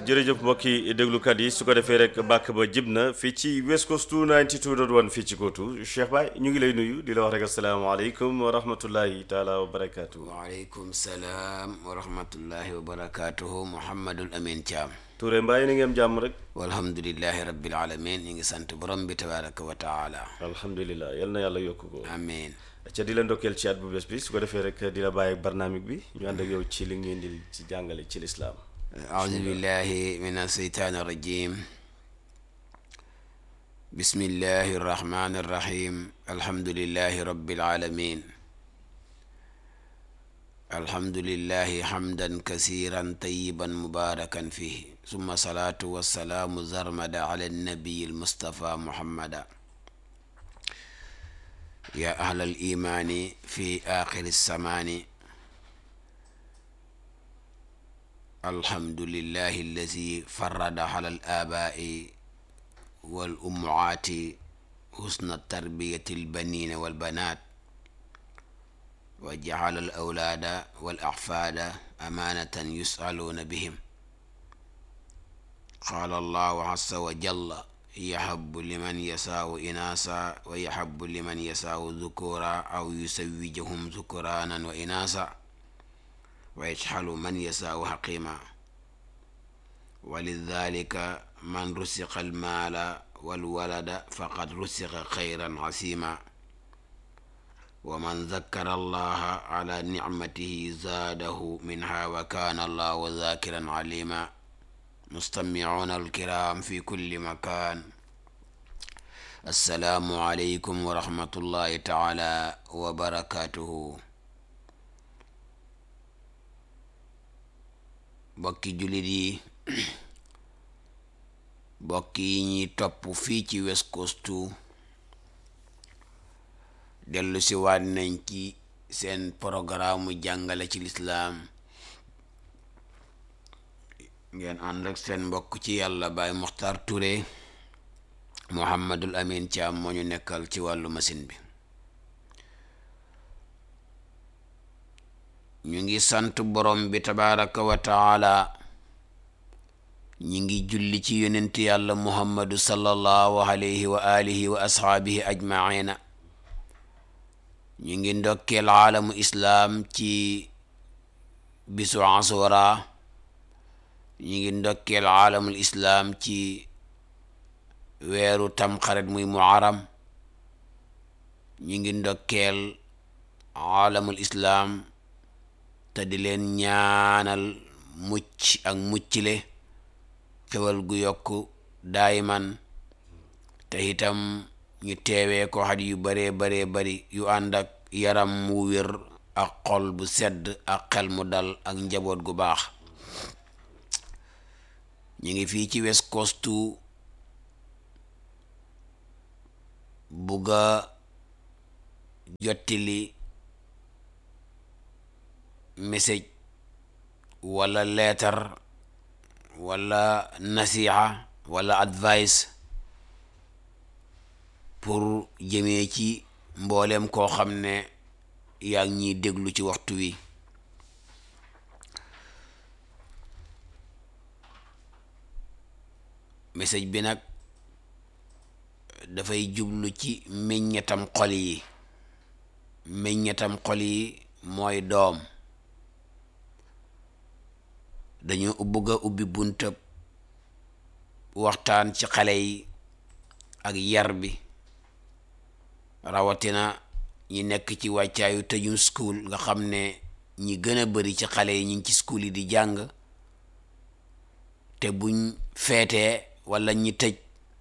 jërëjëf mbokki déglukat yi su ko defee rek bàkk ba jib na fii ci West Coast 92.1 fii ci Kootu Cheikh Baye ñu ngi lay nuyu di la wax rek asalaamaaleykum wa rahmatullahi taala wa barakaatu. waaleykum salaam wa rahmatullahi wa barakaatuhu Mouhamadul Amin Thiam. Touré Mbaye na ngeen jàmm rek. walhamdulillahi rabbil alamin ñu ngi sant borom bi tabaraka wa taala. alhamdulilah yal na yàlla yokk ko. amiin. ca di la ndokkeel ci at bu bés bi su ko defee rek di la bàyyi ak barnaamik bi ñu ànd ak yow ci li ngeen di ci jàngale ci lislaam أعوذ بالله من الشيطان الرجيم بسم الله الرحمن الرحيم الحمد لله رب العالمين الحمد لله حمدا كثيرا طيبا مباركا فيه ثم صلاة والسلام زرمد على النبي المصطفى محمد يا أهل الإيمان في آخر الزمان الحمد لله الذي فرد على الآباء والأمهات حسن التربية البنين والبنات وجعل الأولاد والأحفاد أمانة يسألون بهم قال الله عز وجل يحب لمن يساء إناثا ويحب لمن يساء ذكورا أو يزوجهم ذكرانا وإناثا ويجعل من يساء حقيما ولذلك من رزق المال والولد فقد رزق خيرا عسيما ومن ذكر الله على نعمته زاده منها وكان الله ذاكرا عليما مستمعون الكرام في كل مكان السلام عليكم ورحمة الله تعالى وبركاته bokki jullit yi bokki yi ñuy topp fii ci West Coast dellu si waat nañ ci seen programme jàngale ci lislaam ngeen ànd ak seen mbokk ci yàlla Baay Muxtaar Touré Mouhamadul Amin Thiam moo ñu nekkal ci wàllu machine bi ñu ngi sant borom bi tabaraka wa taala ñi ngi julli ci yonent yàlla muhammadu sallallahu alayhi wa alihi wa ashaabihi ajmaina ñu ngi ndokkeel aalamu islaam ci bisu asura ñu ngi ndokkeel aalamul islaam ci weeru tamxarit muy muharam ñu ngi ndokkeel aalamul islaam te di leen ñaanal mucc ak muccile xewal gu yokk daayiman te itam ñu teewee ko xat yu baree baree bari yu ànd ak yaram mu wér ak xol bu sedd ak xel mu dal ak njaboot gu baax ñu ngi fii ci West Coast bugga jottili message wala leetar wala nasiha wala advice pour jëmee ci mboolem koo xam ne yaa ngi ñuy déglu ci waxtu wi message bi nag dafay jublu ci meññetam xol yi meññetam xol yi mooy doom dañoo bëgg a ubbi buntab waxtaan ci xale yi ak yar bi rawatina ñi nekk ci wàccaayu tëjum school nga xam ne ñi gën a bari ci xale yi ñu ngi ci school yi di jàng te buñ feetee walla ñi tëj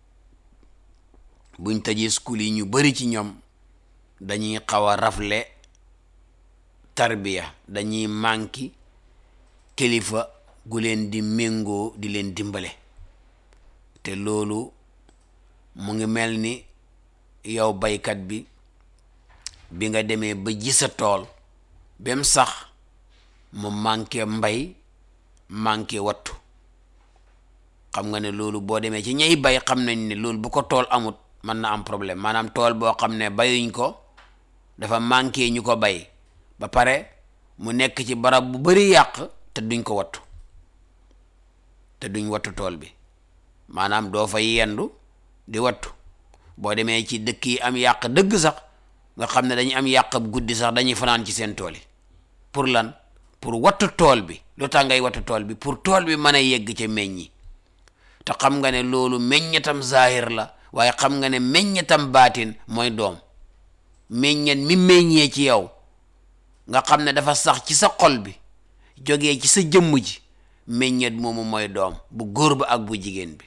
buñ tëjee school yi ñu bari ci ñoom dañuy xaw a rafle tarbiya dañuy manki kilifa gu leen di méngoo di leen dimbale te loolu mu ngi mel ni yow baykat bi bi nga demee ba ji sa tool bem sax mu manqué mbay manqué wattu xam nga ne loolu boo demee ci ñay bay xam nañ ne loolu bu ko tool amut mën na am problème maanaam tool boo xam ne bayuñ ko dafa manqué ñu ko bay ba pare mu nekk ci barab bu bari yàq te duñ ko wattu te duñ wattu tool bi maanaam doo fa yendu di wattu boo demee ci dëkk yi am yàq dëgg sax nga xam ne dañuy am yàq guddi sax dañuy fanaan ci seen tool yi pour lan pour wattu tool bi lu tax ngay wattu tool bi pour tool bi mën a yegg ca meññi te xam nga ne loolu meññetam zahir la waaye xam nga ne meññetam baatin mooy doom meññet mi meññee ci yow nga xam ne dafa sax ci sa xol bi jógee ci sa jëmm ji meññet moomu mooy doom bu góor ba ak bu jigéen bi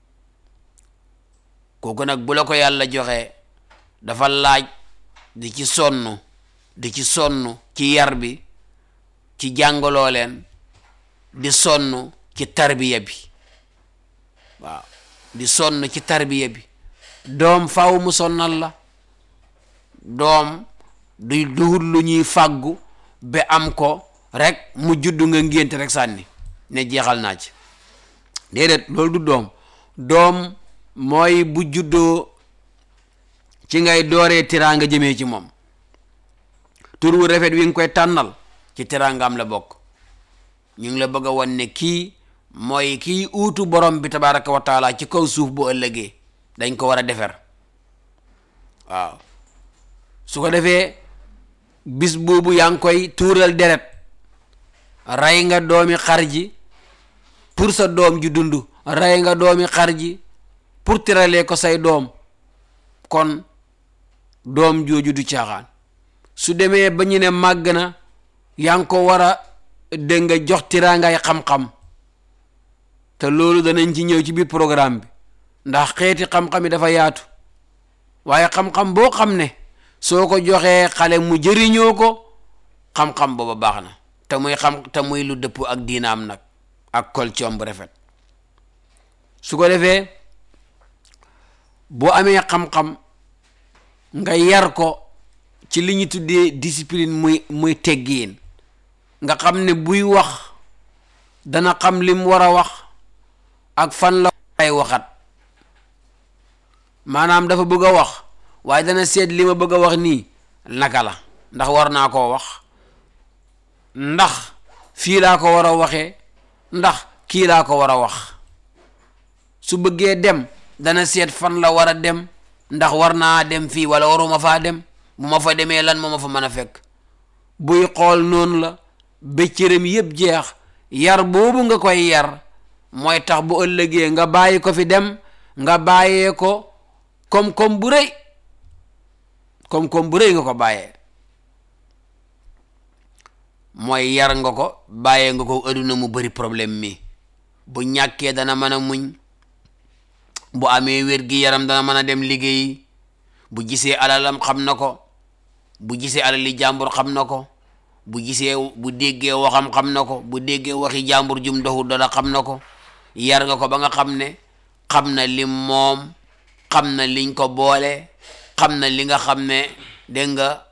kooku nag bu la ko yàlla joxee dafa laaj di ci sonn di ci sonn ci yar bi ci jàngaloo leen di sonn ci tarbiya bi waaw di sonn ci tarbiya bi doom faaw mu sonnal la doom du duhut lu ñuy fàggu ba am ko rek mu juddu nga ngénte rek sànni ne jeexal naa ci déedéet loolu du doom doom mooy bu juddoo ci ngay dooree tiraanga jëmee ci moom tur wu rafet wi nga koy tànnal ci tiraangaam la bokk ñu ngi la bëgg a wan ne kii mooy kii uutu borom bi tabaraka wa taala ci kaw suuf bu ëllëgee dañ ko war a defer waaw su ko defee bis boobu yaa ngi koy tuural deret rey nga doomi xar ji pour sa doom ji dund rey nga doomi xar ji pour tiralee ko say doom kon doom jooju du caaxaan su demee ba ñu ne màgg na yaa ngi ko war a dégg nga jox tiraangay xam-xam te loolu danañ ci ñëw ci biir programme bi ndax xeeti xam-xam yi dafa yaatu waaye xam-xam boo xam ne soo ko joxee xale mu jëriñoo ko xam-xam booba baax na te muy xam te muy lu dëpp ak diinaam nag ak culture bu rafet su ko defee boo amee xam-xam nga yar ko ci li ñu tuddee discipline muy muy teggiin nga xam ne buy wax dana xam lim war a wax ak fan la ay waxat maanaam dafa bëgg a wax waaye dana seet li ma bëgg a wax nii naka la ndax war naa koo wax ndax fii laa ko war a waxee ndax kii laa ko war a wax su bëggee dem dana seet fan la war a dem ndax war naa dem fii wala waruma faa dem bu ma fa demee lan moo ma fa mën a fekk buy xool noonu la ba cëram yëpp jeex yar boobu nga koy yar mooy tax bu ëllëgee nga bàyyi ko fi dem nga bàyyee ko kom-kom bu rëy kom-kom bu rëy nga ko bàyyee mooy yar nga ko bàyyee nga ko adduna mu bëri problème mi bu ñàkkee dana mën a muñ bu amee wér gi yaram dana mën a dem liggéeyi bu gisee alalam xam na ko bu gisee alali jàmbur xam na ko bu gisee bu déggee waxam xam na ko bu déggee waxi jàmbur jum doxul dara xam na ko yar nga ko ba nga xam ne xam na lim moom xam na liñ ko boole xam na li nga xam ne dégg nga